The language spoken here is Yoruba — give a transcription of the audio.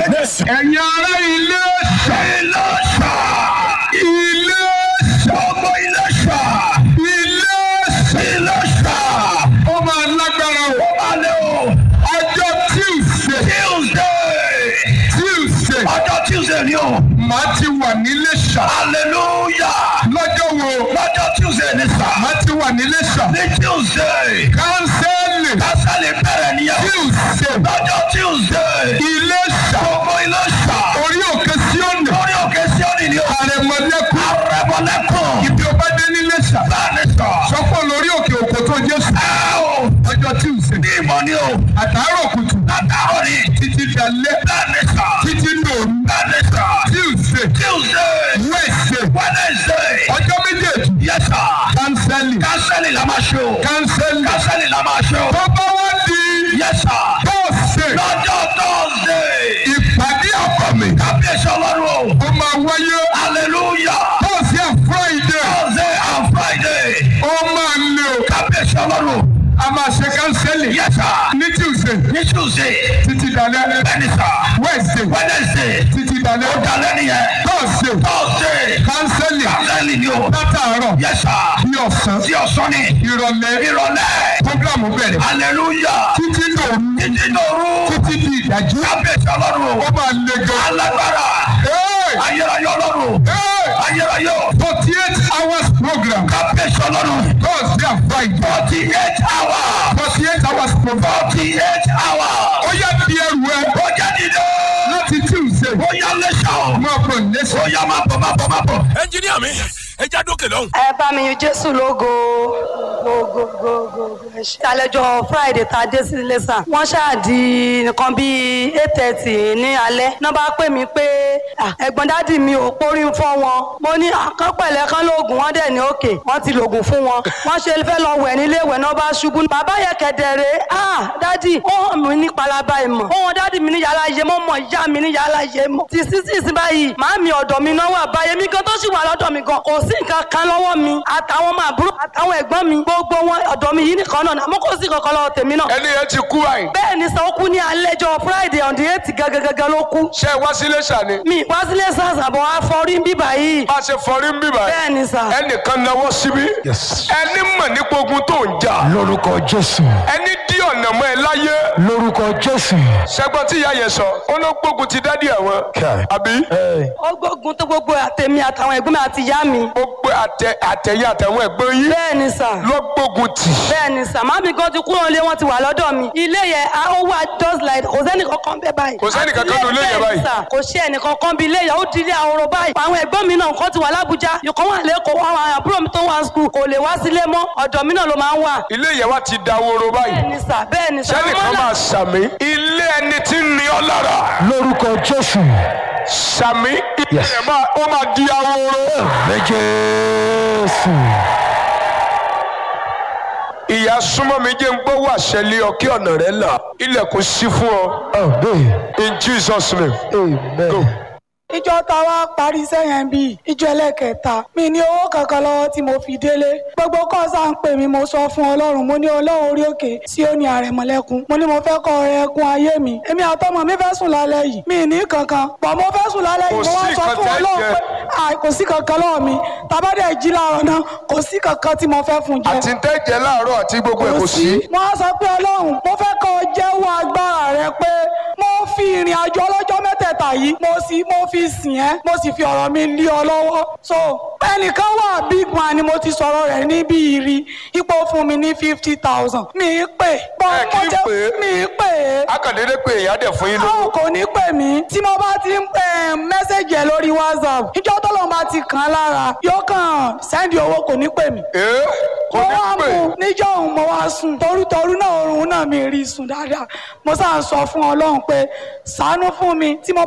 ẹ̀yin ará ilé ilé ṣá. ilé gbogbo ilé ṣá. ilé ilé ṣá. ó máa lágbára o ó máa lé o. ọjọ́ tuesday tuesday. tuesday ọjọ́ tuesday ni o. màá ti wà nílé ṣá hallelujah. lọ́jọ́ wo lọ́jọ́ tuesday ni sá. màá ti wà nílé ṣá ní tuesday. kánsẹ́lì kásálì bẹ̀rẹ̀ nìyẹn. tuesday lọ́jọ́ tuesday. ilé ṣá gbogbo ilé ṣá. orí òkè síọ̀nì lórí òkè síọ́nì ni o. àrẹ̀mọ̀lẹ́kùn arẹ́bọ̀lẹ́kùn. ibi ọba dé nílé ṣá bẹ́ẹ̀ni sọ. sọ́kọ̀ lórí òkè òkò tó jésù ẹ o. ọjọ́ tuesday ní ìmọ̀ ni o. àtàárọ̀ kùtù látàrọ̀ ni. títí dalẹ́ bẹ́ẹ̀ni sọ. títí dòru bẹ́ẹ̀ni sọ. tuesday tuesday. wednesday wednesday. ọjọ́ méjèèjì yes sir. kánsẹ́lì kánsẹ́lì la máa ṣe o. kánsẹ́lì kánsẹ́lì la máa ṣe o. tó bá wá di yes sir. thursday lọ́jọ́ thursday. ìpàdé àkọ́mì kábíyèsí ọlọ́run o. ó máa wáyé hallelujah. thursday and friday thursday and friday. ó máa lé o kábíyèsí ọlọ́run. a máa ṣe kánsẹ́lì yes sir. ní tuesday ní tuesday. títí dalẹ́ bẹ́ẹ̀ni sọ. wednesday wednesday. títí dalẹ́ ó dalẹ́ nìyẹn. thursday thursday. kánsẹ́lì kánsẹ́lì ni o. látàárọ̀ yes sir. bí ọ̀sán tí ọ̀sán ni. ìrọ̀lẹ́ ìrọ̀lẹ́. program bẹ̀rẹ̀ hallelujah. títí dòru títí dòru. títí di ìdájí kábíyèsí ọlọ́run o. ó máa le gan. alágbára. Hey! ayérayé ọlọ́run. Hey! ayérayé o. forty eight hours program kábíyèsí ọlọ́run. thursday and friday forty eight hours. forty eight hours program. forty eight hours. ó yá di ẹrù ẹ ó jẹ́ dídé. láti tuesday ó yá lẹ́sà o. máa bọ̀ lẹ́sẹ̀. ó yá máa bọ̀ máa bọ̀ máa bọ̀. ẹnjiníà mi ẹ já dókè lọ́hùn. ẹ bá mi yin jésù lógo gogogogo ẹ ṣé. àlejò friday tá a dé sí ilé sàn wọ́n ṣáàdì nǹkan bíi eight thirty ní alẹ́ náà bá pè mí pé "Ah, ẹ̀gbọ́n dádì mi ò pórí ń fọ́ wọn mo ní àkọ́pẹ̀lẹ̀ kan lóògùn wọn dẹ̀ ní òkè wọ́n ti lògùn fún wọn wọ́n ṣe fẹ́ lọ wẹ̀ nílé ìwẹ̀ náà bá ṣubú bàbá yẹ kẹ̀dẹ̀rẹ̀ ah dádì ó hàn mí ní palaba ìmọ̀ ó hàn dádì mi ní yàrá yé mọ́ mọ́ ìyá mi ní yàrá yé mọ́ ti sísìn báyìí màámi ọ̀dọ̀ mi náà wà báyìí mi gan tó sì wà lọ́dọ̀ mi gan kò sí nǹkan kan lọ́wọ́ mi àtàwọn ọmọ àbúrò àtàwọn ẹ̀gbọ́n mi gbogbo wọn ọ̀dọ̀ mi yìí nìkan náà àmọ́ kò sí kankan lọ́wọ́ tèmi náà. ẹni yẹn ti kú báyìí. bẹ́ẹ̀ ni sọ ó kú ní alẹ́jọ́ friday on the eight gangan ló kú. ṣé ẹ wá sílé ṣàní. mi wá sílé sars àbọ̀ afọrí ń bíbà yìí. bá a ṣe fọrí ń bí báyìí. bẹ́ẹ̀ ni sà. ẹnìkan náwó síbí. ẹni mọ̀ nípa ogun tó ń jà. lórúkọ jésù ẹni dí ọ̀nà mọ́ ẹ láyé. lórúkọ jésù. ṣẹgbọn tí ìyá yẹn sọ ó ló gbógun ti dádì àwọn. Kai. àbí. ó gbógun tó gbogbo àtẹ̀mí àtàwọn ẹ̀gbọ́n mi àti ìyá mi. gbogbo àtẹ àtẹyẹ àtàwọn ẹ̀gbọ́n yín. bẹ́ẹ̀ ni sà. ló gbógun tì. bẹ́ẹ̀ ni sà màmí gan ti kúrò nílé wọn ti wà lọ́dọ̀ mi. ilé yẹn a ó wà just like kò sẹ́ni kankan bẹ́ẹ̀ báyìí. Kò sẹ́ni kankan nínú ilé yẹn Bẹ́ẹ̀ ni báyìí. sà, kò sí ẹnì kankan bí ilé yẹn ó di ilé ahoro báyìí. àwọn ẹ̀gbọ́n mi náà nǹkan ti wà lábújá ìkan wà lẹ́kọ̀ọ́ àwọn àbúrò mi tó wà skul kò lè wá sílé mọ́ ọ̀dọ̀ mi náà ló máa ń wà. ilé yẹn wá ti daworo báyìí. bẹ́ẹ̀ ni sà bẹ́ẹ̀ ni sà. sẹ́nì kan máa sàmì. ilé ẹni tí ń ní ọ lára. lórúkọ jésù. sàmì. ilé Yes. yẹn máa ó máa di ahoro. bẹ jésù. ìyá súnmọ́ mi jẹ́ ń gbọ́ wà ṣẹlẹ̀ ọ kí ọ̀nà rẹ̀ là. ilẹ̀kùn sí fún ọ. amen in jesus name. amen. Go. ìjọ tá a wá parí sẹ́yìn bíi ìjọ ẹlẹ́kẹta mi ní owó kankan lọ́wọ́ tí mo fi délé gbogbo kọ́sà ń pè mí mo sọ fún ọlọ́run mo ní ọlọ́run orí òkè sí ó ní àrẹ̀mọ́lẹ́kùn mo ní mo fẹ́ kọ́ ọrẹ ẹkún ayé mi èmi àtọmọ mi fẹ́ sùn lálẹ́ yìí mi ní kankan pọ̀ mo fẹ́ sùn lálẹ́ yìí Kò mo wá sí sọ nǹkan fún tẹ́ ọlọ́run jẹ. pé "Ah, kò sí kankan lọ́wọ́ mi tàbádẹ́ jí láàárọ̀ náà kò sí kankan tí mo fẹ́ fún jẹ àti tẹ́jẹ̀ láàárọ̀ àti gbogbo ẹ̀ kò sí. mo á sọ pé ọlọ́run mo fẹ́ kọ́ ọ jẹ́wọ́ agbára rẹ pé mo fi ìrìn àjò ọlọ́jọ́ mẹ́tẹ̀ẹ̀ta yìí mo sì mo fi sìn ẹ́ mo sì fi ọ̀rọ̀ mi lé ọ lọ́wọ́ so ẹnìkan wà big man ni mo ti sọ̀rọ̀ rẹ̀ níbi ìrì ipò fún mi ní fifty thousand mi ì pè bọ́ Ẹ kì í mo jẹ́ pè é. mi ì pè é akàndéédé pé èèyàn dẹ̀ fún yín lówó. àwọn kò ní pè mí tí mo bá ti ń pè mẹ́sẹ̀gì ẹ̀ lórí whatsapp ìjọ tó lọ́n bá ti kàn án lára yóò kàn sẹ́ndì owó kò ní pè mí ee kò mo ní wá pè. mú níjọ́ òun mo wá sùn torútorú náà oorun náà mi rí sùn dáadáa mo sáà ń sọ fún ọlọ́run pé ṣàánú fún mi tí mo